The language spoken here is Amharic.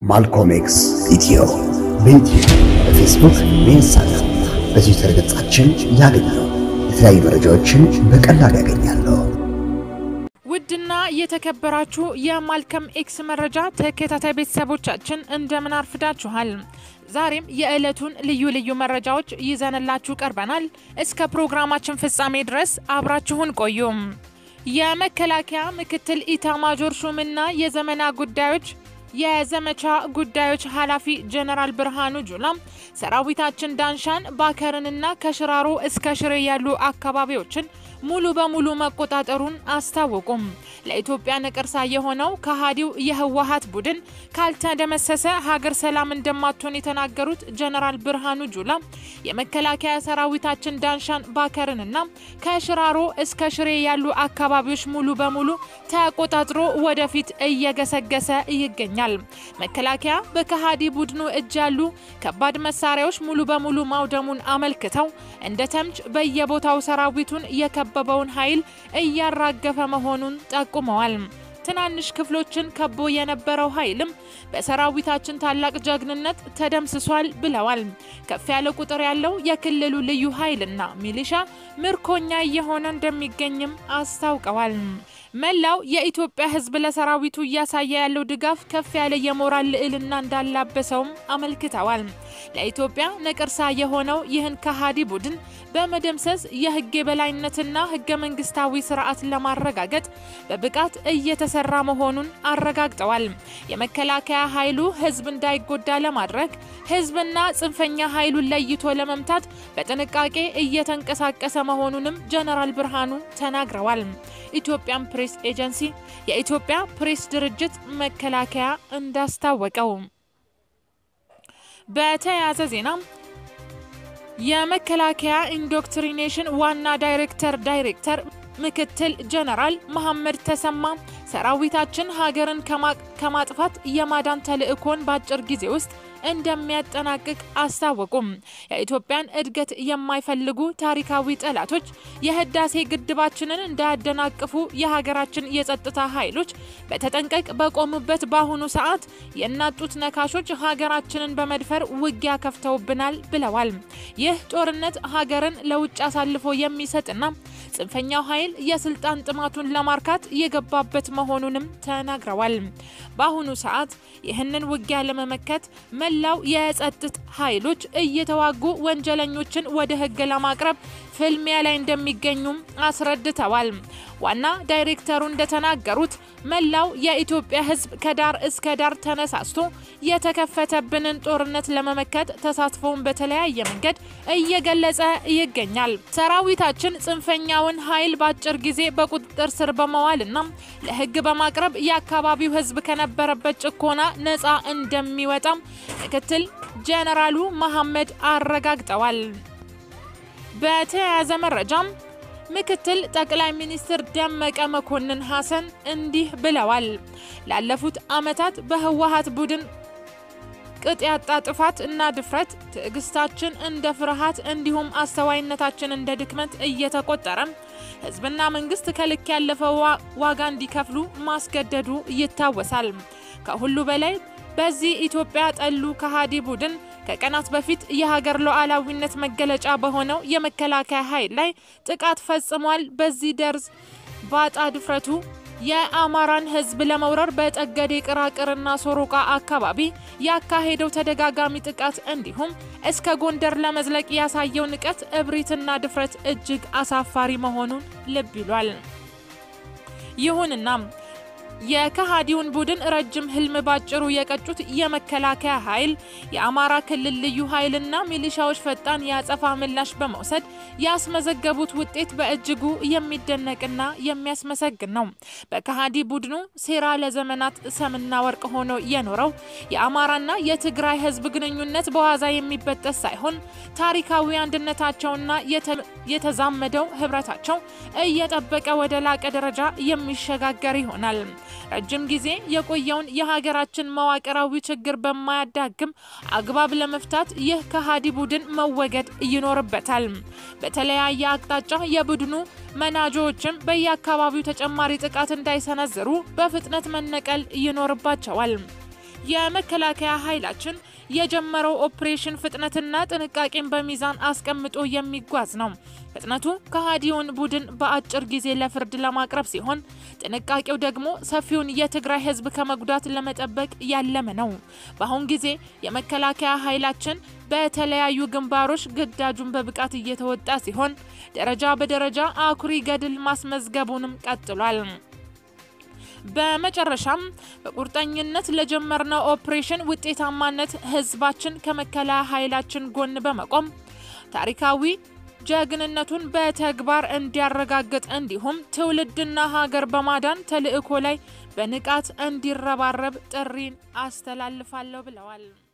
ማልኮም ኤክስ ኢትዮ በዩቲዩብ በፌስቡክ በኢንስታግራም በትዊተር ገጻችን ያገኛሉ። የተለያዩ መረጃዎችን በቀላሉ ያገኛሉ። ውድና የተከበራችሁ የማልከም ኤክስ መረጃ ተከታታይ ቤተሰቦቻችን እንደምን አርፍዳችኋል? ዛሬም የዕለቱን ልዩ ልዩ መረጃዎች ይዘንላችሁ ቀርበናል። እስከ ፕሮግራማችን ፍጻሜ ድረስ አብራችሁን ቆዩም። የመከላከያ ምክትል ኢታማጆር ሹምና የዘመና ጉዳዮች የዘመቻ ጉዳዮች ኃላፊ ጀነራል ብርሃኑ ጁላ ሰራዊታችን ዳንሻን ባከርንና ከሽራሮ እስከ ሽሬ ያሉ አካባቢዎችን ሙሉ በሙሉ መቆጣጠሩን አስታወቁም። ለኢትዮጵያ ነቀርሳ የሆነው ከሃዲው የህወሀት ቡድን ካልተደመሰሰ ሀገር ሰላም እንደማትሆን የተናገሩት ጀነራል ብርሃኑ ጁላ የመከላከያ ሰራዊታችን ዳንሻን ባከርንና ከሽራሮ እስከ ሽሬ ያሉ አካባቢዎች ሙሉ በሙሉ ተቆጣጥሮ ወደፊት እየገሰገሰ ይገኛል። መከላከያ በከሃዲ ቡድኑ እጅ ያሉ ከባድ መሳሪያዎች ሙሉ በሙሉ ማውደሙን አመልክተው እንደ ተምች በየቦታው ሰራዊቱን የከበበውን ኃይል እያራገፈ መሆኑን ጠቁመዋል። ትናንሽ ክፍሎችን ከቦ የነበረው ኃይልም በሰራዊታችን ታላቅ ጀግንነት ተደምስሷል ብለዋል። ከፍ ያለ ቁጥር ያለው የክልሉ ልዩ ኃይልና ሚሊሻ ምርኮኛ እየሆነ እንደሚገኝም አስታውቀዋል። መላው የኢትዮጵያ ሕዝብ ለሰራዊቱ እያሳየ ያለው ድጋፍ ከፍ ያለ የሞራል ልዕልና እንዳላበሰውም አመልክተዋል። ለኢትዮጵያ ነቀርሳ የሆነው ይህን ከሃዲ ቡድን በመደምሰስ የህግ የበላይነትና ህገ መንግስታዊ ስርዓት ለማረጋገጥ በብቃት እየተሰራ መሆኑን አረጋግጠዋል። የመከላከያ ኃይሉ ህዝብ እንዳይጎዳ ለማድረግ ህዝብና ጽንፈኛ ኃይሉን ለይቶ ለመምታት በጥንቃቄ እየተንቀሳቀሰ መሆኑንም ጀነራል ብርሃኑ ተናግረዋል። ኢትዮጵያን ፕሬስ ኤጀንሲ የኢትዮጵያ ፕሬስ ድርጅት መከላከያ እንዳስታወቀው። በተያያዘ ዜና የመከላከያ ኢንዶክትሪኔሽን ዋና ዳይሬክተር ዳይሬክተር ምክትል ጀነራል መሐመድ ተሰማ ሰራዊታችን ሀገርን ከማጥፋት የማዳን ተልዕኮን በአጭር ጊዜ ውስጥ እንደሚያጠናቅቅ አስታወቁም። የኢትዮጵያን እድገት የማይፈልጉ ታሪካዊ ጠላቶች የህዳሴ ግድባችንን እንዳያደናቅፉ የሀገራችን የጸጥታ ኃይሎች በተጠንቀቅ በቆሙበት በአሁኑ ሰዓት የናጡት ነካሾች ሀገራችንን በመድፈር ውጊያ ከፍተውብናል ብለዋል። ይህ ጦርነት ሀገርን ለውጭ አሳልፎ የሚሰጥና ጽንፈኛው ኃይል የስልጣን ጥማቱን ለማርካት የገባበት መሆኑንም ተናግረዋል። በአሁኑ ሰዓት ይህንን ውጊያ ለመመከት መላው የጸጥታ ኃይሎች እየተዋጉ ወንጀለኞችን ወደ ህግ ለማቅረብ ፍልሚያ ላይ እንደሚገኙም አስረድተዋል። ዋና ዳይሬክተሩ እንደተናገሩት መላው የኢትዮጵያ ህዝብ ከዳር እስከ ዳር ተነሳስቶ የተከፈተብንን ጦርነት ለመመከት ተሳትፎውን በተለያየ መንገድ እየገለጸ ይገኛል። ሰራዊታችን ጽንፈኛውን ኃይል በአጭር ጊዜ በቁጥጥር ስር በመዋልና ለህግ በማቅረብ የአካባቢው ህዝብ ከነበረበት ጭኮና ነፃ እንደሚወጣም ምክትል ጀነራሉ መሐመድ አረጋግጠዋል። በተያያዘ መረጃም ምክትል ጠቅላይ ሚኒስትር ደመቀ መኮንን ሀሰን እንዲህ ብለዋል። ላለፉት ዓመታት በህወሀት ቡድን ቅጥ ያጣ ጥፋት እና ድፍረት ትዕግስታችን እንደ ፍርሃት እንዲሁም አስተዋይነታችን እንደ ድክመት እየተቆጠረ ህዝብና መንግስት ከልክ ያለፈ ዋጋ እንዲከፍሉ ማስገደዱ ይታወሳል። ከሁሉ በላይ በዚህ ኢትዮጵያ ጠሉ ከሃዲ ቡድን ከቀናት በፊት የሀገር ሉዓላዊነት መገለጫ በሆነው የመከላከያ ኃይል ላይ ጥቃት ፈጽሟል። በዚህ ደርዝ ባጣ ድፍረቱ የአማራን ህዝብ ለመውረር በጠገዴ ቅራቅርና ሶሮቃ አካባቢ ያካሄደው ተደጋጋሚ ጥቃት እንዲሁም እስከ ጎንደር ለመዝለቅ ያሳየው ንቀት፣ እብሪትና ድፍረት እጅግ አሳፋሪ መሆኑን ልብ ይሏል። ይሁንና የከሃዲውን ቡድን ረጅም ህልም ባጭሩ የቀጩት የመከላከያ ኃይል የአማራ ክልል ልዩ ኃይልና ሚሊሻዎች ፈጣን የአጸፋ ምላሽ በመውሰድ ያስመዘገቡት ውጤት በእጅጉ የሚደነቅና የሚያስመሰግን ነው። በከሃዲ ቡድኑ ሴራ ለዘመናት ሰምና ወርቅ ሆኖ የኖረው የአማራና የትግራይ ህዝብ ግንኙነት በዋዛ የሚበጠስ ሳይሆን ታሪካዊ አንድነታቸውና የተዛመደው ህብረታቸው እየጠበቀ ወደ ላቀ ደረጃ የሚሸጋገር ይሆናል። ረጅም ጊዜ የቆየውን የሀገራችን መዋቅራዊ ችግር በማያዳግም አግባብ ለመፍታት ይህ ከሃዲ ቡድን መወገድ ይኖርበታል። በተለያየ አቅጣጫ የቡድኑ መናጆዎችም በየአካባቢው ተጨማሪ ጥቃት እንዳይሰነዝሩ በፍጥነት መነቀል ይኖርባቸዋል። የመከላከያ ኃይላችን የጀመረው ኦፕሬሽን ፍጥነትና ጥንቃቄን በሚዛን አስቀምጦ የሚጓዝ ነው። ፍጥነቱ ከሃዲውን ቡድን በአጭር ጊዜ ለፍርድ ለማቅረብ ሲሆን፣ ጥንቃቄው ደግሞ ሰፊውን የትግራይ ሕዝብ ከመጉዳት ለመጠበቅ ያለመ ነው። በአሁን ጊዜ የመከላከያ ኃይላችን በተለያዩ ግንባሮች ግዳጁን በብቃት እየተወጣ ሲሆን ደረጃ በደረጃ አኩሪ ገድል ማስመዝገቡንም ቀጥሏል። በመጨረሻም በቁርጠኝነት ለጀመርነው ኦፕሬሽን ውጤታማነት ህዝባችን ከመከላከያ ኃይላችን ጎን በመቆም ታሪካዊ ጀግንነቱን በተግባር እንዲያረጋግጥ እንዲሁም ትውልድና ሀገር በማዳን ተልዕኮ ላይ በንቃት እንዲረባረብ ጥሪን አስተላልፋለሁ ብለዋል።